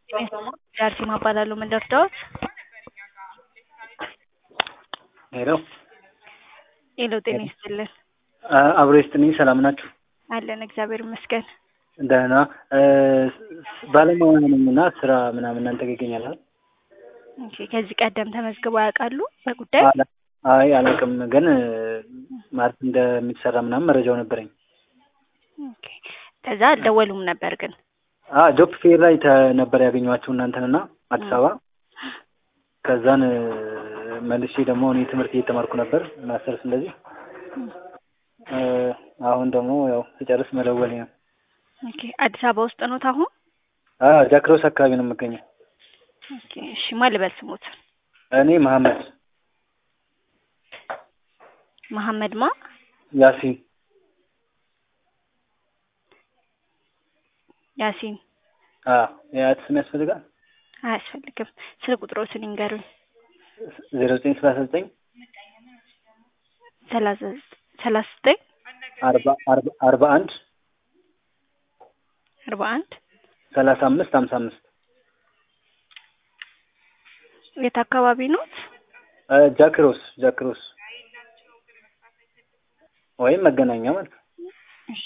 ዳርሲማ እባላለሁ። ምን ልርዳዎት? ሄሎ ሄሎ፣ ጤና ይስጥልን። አብሮ ይስጥልኝ። ሰላም ናችሁ? አለን፣ እግዚአብሔር ይመስገን። ደህና ባለሙያ ነኝ እና ስራ ምናምን እናንተ ጋር ይገኛል? ኦኬ፣ ከዚህ ቀደም ተመዝግበው ያውቃሉ በጉዳይ? አይ አላውቅም፣ ግን ማለት እንደሚሰራ ምናምን መረጃው ነበረኝ። ኦኬ፣ ከዛ አልደወሉም ነበር ግን? ጆብ ፌር ላይ ተ- ነበር ያገኘኋቸው እናንተንና አዲስ አበባ። ከዛን መልሼ ደግሞ እኔ ትምህርት እየተማርኩ ነበር ማስተርስ እንደዚህ። አሁን ደግሞ ያው ስጨርስ መደወል ነው። ኦኬ፣ አዲስ አበባ ውስጥ ኖት አሁን? ጃክሮስ አካባቢ ነው የምገኘው። ኦኬ፣ እሺ፣ ማን ልበል ስሙት? እኔ መሐመድ መሐመድ ማ? ያሲን ያሲን። የአያት ስም ያስፈልጋል? አያስፈልግም። ስልክ ቁጥሮትን ይንገሩኝ። ዜሮ ዘጠኝ ሰላሳ ዘጠኝ ሰላሳ ሰላሳ ዘጠኝ አርባ አርባ አርባ አንድ አርባ አንድ ሰላሳ አምስት ሀምሳ አምስት የት አካባቢ ኖት? ጃክሮስ ጃክሮስ ወይም መገናኛ ማለት ነው። እሺ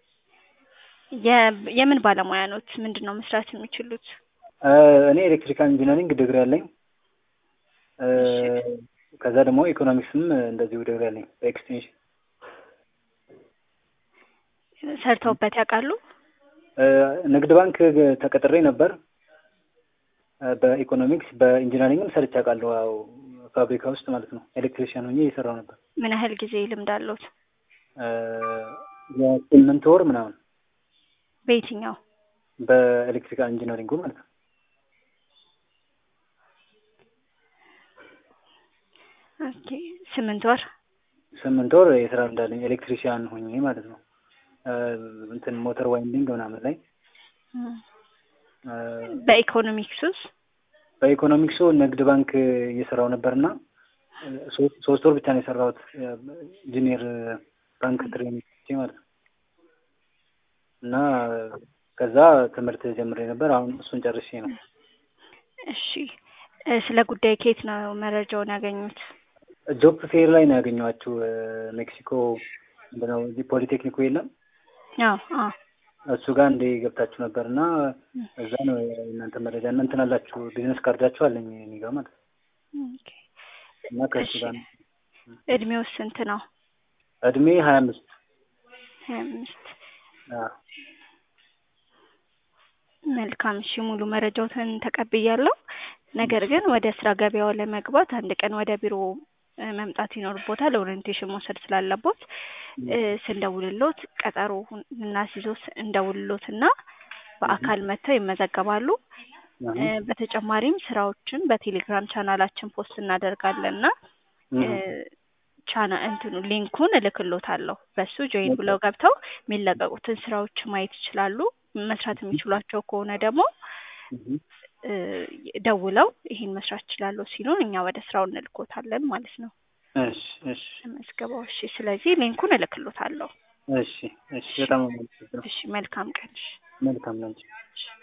የ- የምን ባለሙያ ኖት? ምንድን ነው መስራት የሚችሉት? እኔ ኤሌክትሪካል ኢንጂነሪንግ ዲግሪ አለኝ። ከዛ ደግሞ ኢኮኖሚክስም እንደዚሁ ዲግሪ አለኝ በኤክስቴንሽን። ሰርተውበት ያውቃሉ? ንግድ ባንክ ተቀጥሬ ነበር። በኢኮኖሚክስ በኢንጂነሪንግም ሰርቼ አውቃለሁ። ያው ፋብሪካ ውስጥ ማለት ነው። ኤሌክትሪሽያን ሆኜ እየሰራሁ ነበር። ምን ያህል ጊዜ ልምድ አለዎት? የስምንት ወር ምናምን በየትኛው? በኤሌክትሪካል ኢንጂነሪንጉ ማለት ነው። ኦኬ ስምንት ወር ስምንት ወር የስራ እንዳለኝ ኤሌክትሪሽያን ሆኜ ማለት ነው። እንትን ሞተር ዋይንዲንግ ምናምን ላይ በኢኮኖሚክስ ውስጥ በኢኮኖሚክሱ ንግድ ባንክ እየሰራው ነበርና ሶስት ወር ብቻ ነው የሰራሁት ኢንጂኒየር ባንክ ትሬኒንግ ማለት ነው። እና ከዛ ትምህርት ጀምሬ ነበር። አሁን እሱን ጨርሼ ነው። እሺ ስለ ጉዳይ ከየት ነው መረጃውን ያገኙት? ጆብ ፌር ላይ ነው ያገኘኋችሁ። ሜክሲኮ ምንድነው እዚህ ፖሊቴክኒኩ የለም አዎ አዎ እሱ ጋር እንደ ገብታችሁ ነበር እና እዛ ነው እናንተ መረጃ እና እንትን አላችሁ ቢዝነስ ካርዳችሁ አለኝ እኔ ጋር ማለት ነው። ኦኬ እና ከእሱ ጋር ነው። እድሜው ስንት ነው? እድሜ ሀያ አምስት ሀያ አምስት መልካም እሺ፣ ሙሉ መረጃዎትን ተቀብያለሁ። ነገር ግን ወደ ስራ ገበያው ለመግባት አንድ ቀን ወደ ቢሮ መምጣት ይኖርቦታል። ኦሪንቴሽን መውሰድ ስላለቦት ስንደውልሎት ቀጠሮ እናስይዞት እንደውልሎት እና በአካል መጥተው ይመዘገባሉ። በተጨማሪም ስራዎችን በቴሌግራም ቻናላችን ፖስት እናደርጋለን እና ቻና እንትኑ ሊንኩን እልክሎታለሁ። በሱ ጆይን ብለው ገብተው የሚለቀቁትን ስራዎች ማየት ይችላሉ። መስራት የሚችሏቸው ከሆነ ደግሞ ደውለው ይሄን መስራት ይችላለሁ ሲሉን እኛ ወደ ስራው እንልኮታለን ማለት ነው። እሺ እሺ ተመዝግበው። እሺ፣ ስለዚህ ሊንኩን እልክሎታለሁ። እሺ እሺ። በጣም አመሰግናለሁ። እሺ፣ መልካም ቀን። እሺ። መልካም ላንቺ።